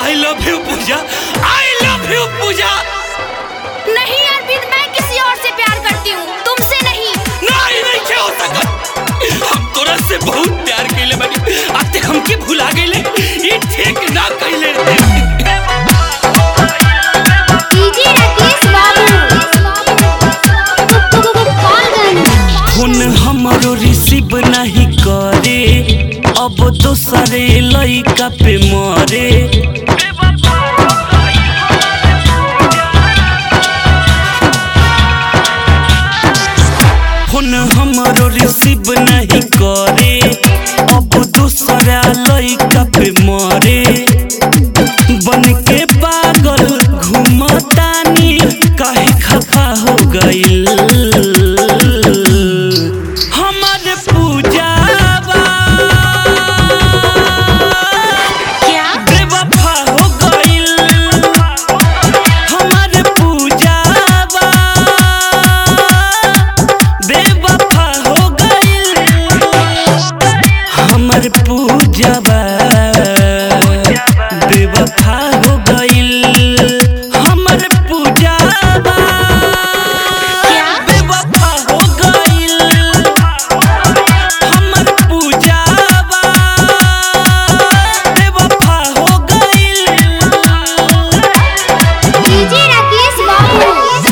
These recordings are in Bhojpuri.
I love you Pooja I love you Pooja नहीं अरविंद मैं किसी और से प्यार करती हूँ तुमसे नहीं नहीं नहीं क्या हो सकत हम तोरा से बहुत प्यार कइले बानी आते हमके भुला गइले ई ठीक ना कइले डीजे राकेश बाबू फोन हमरो रिसीव नहीं करे अब दोसरे लइका पे मरे फोन हमरो रिसीव नहीं करे अब दूसरा लइका पे मरे बन के पागल घूमतानी काहे खफा हो गइल हमर पूजावा क्या बेवफा हो गइल हमर पूजावा बेवफा हो गइल हमर पूजावा बेवफा हो गइल हमर पूजावा क्या? बेवफा हो गइल हमर पूजावा बेवफा हो गइल डीजे राकेश बाबू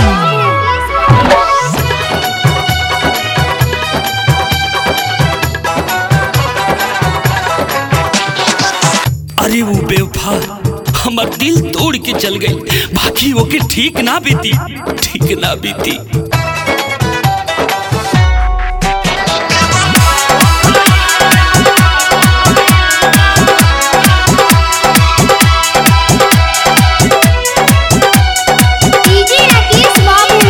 अरे वो बेवफा हमर दिल तोड़ के चल गई बाकी ओके ठीक ना बीती ठीक ना बीती डीजे राकेश बाबू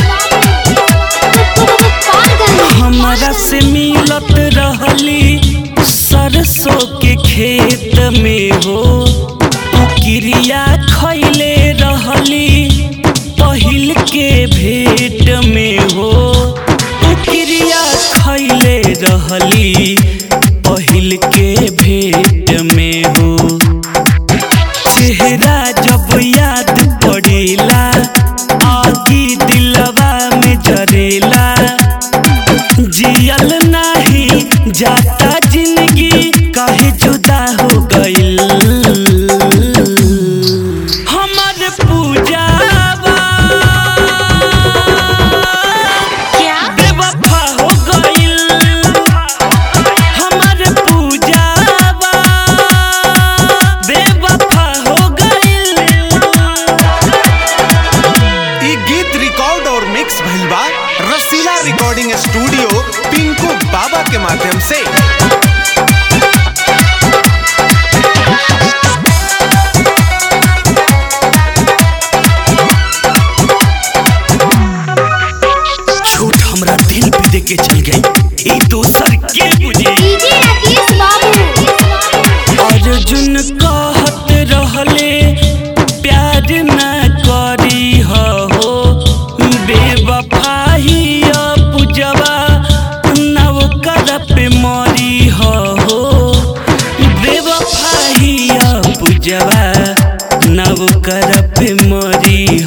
हमरा से मिलत रहली सरसों के खेत में हो उ क्रिया खैले रहली पहिल के भेट में हो उ क्रिया खैले रहली पहिल के भेट में हो चेहरा जब याद पड़ेला आगी दिलवा में जरेला जियल नाही जाता जिंदगी काहे जुदा हो गइल हमर पूजावा क्या बेवफा हो गइल हमर पूजावा बेवफा हो गइल ई गीत रिकॉर्ड और मिक्स भइल बा रसीला रिकॉर्डिंग स्टूडियो पिंकू बाबा के माध्यम से झूठ हमरा दिल पे दे के चल गई ई दोसर के बुझी डीजे राकेश बाबू अर्जुन कहत रहले प्यार न करी हो बेवफाही पूजवा नव कर पे मरी हो बेवफाही पूजवा नव कर पे मरी